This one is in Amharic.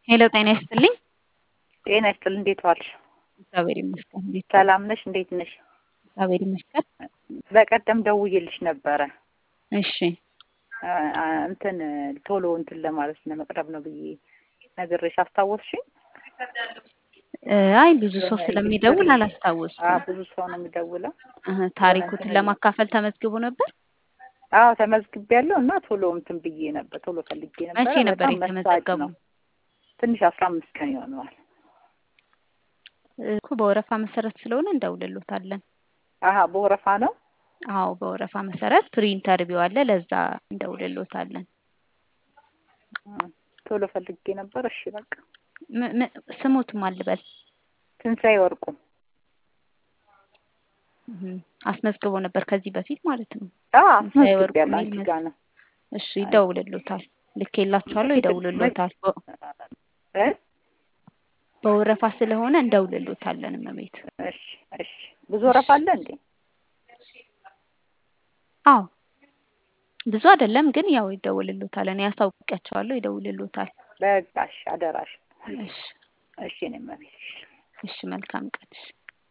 ሄሎ ጤና ይስጥልኝ። ጤና ይስጥልኝ። እንዴት ዋልሽ? እግዚአብሔር ይመስገን። እንዴት ዋልሽ? ሰላም ነሽ? እንዴት ነሽ? እግዚአብሔር ይመስገን። በቀደም ደውዬልሽ ነበረ እሺ አ- አ- እንትን ቶሎ እንትን ለማለት ለመቅረብ ነው ብዬ ነግሬሽ አስታወስሽኝ? እ፣ አይ ብዙ ሰው ስለሚደውል አ አላስታወስኩም። ብዙ ሰው ነው የሚደውለው። እህ፣ ታሪኩትን ለማካፈል ተመዝግቦ ነበር። አዎ ተመዝግቤያለሁ እና ቶሎ እንትን ብዬ ነበር ቶሎ ፈልጌ ነበረ። መቼ ነበር በጣም መሳጭ የተመዘገቡ? ነው። ትንሽ አስራ አምስት ቀን ይሆነዋል። እኮ በወረፋ መሰረት ስለሆነ እንደውልሎታለን። አሀ በወረፋ ነው። አዎ በወረፋ መሰረት ፕሪ ኢንተርቪው አለ፣ ለዛ እንደውልሎታለን። እ፣ ቶሎ ፈልጌ ነበር። እሺ በቃ ም- ም- ስሙትም አልበል ትንሣኤ ወርቁ እህ፣ አስመዝግቦ ነበር ከዚህ በፊት ማለት ነው። አ ትንሣኤ ወርቁ አስመዝግቤያለሁ። የሚል አንቺ መስ- ጋር ነው እሺ ይደውልሎታል። ልኬላችኋለሁ፣ ይደውልሎታል። በ- እ በወረፋ ስለሆነ እንደውልሎታለን። እመቤት እሺ እሺ ብዙ ወረፋ አለ እንዴ? አዎ ብዙ አይደለም ግን ያው ይደውልሎታል። እኔ ያሳውቂያቸዋለሁ፣ ይደውልሎታል። በቃ እሺ አደራሽ። እሺ እሺ እኔ መቤት እሺ መልካም ቀን። እሺ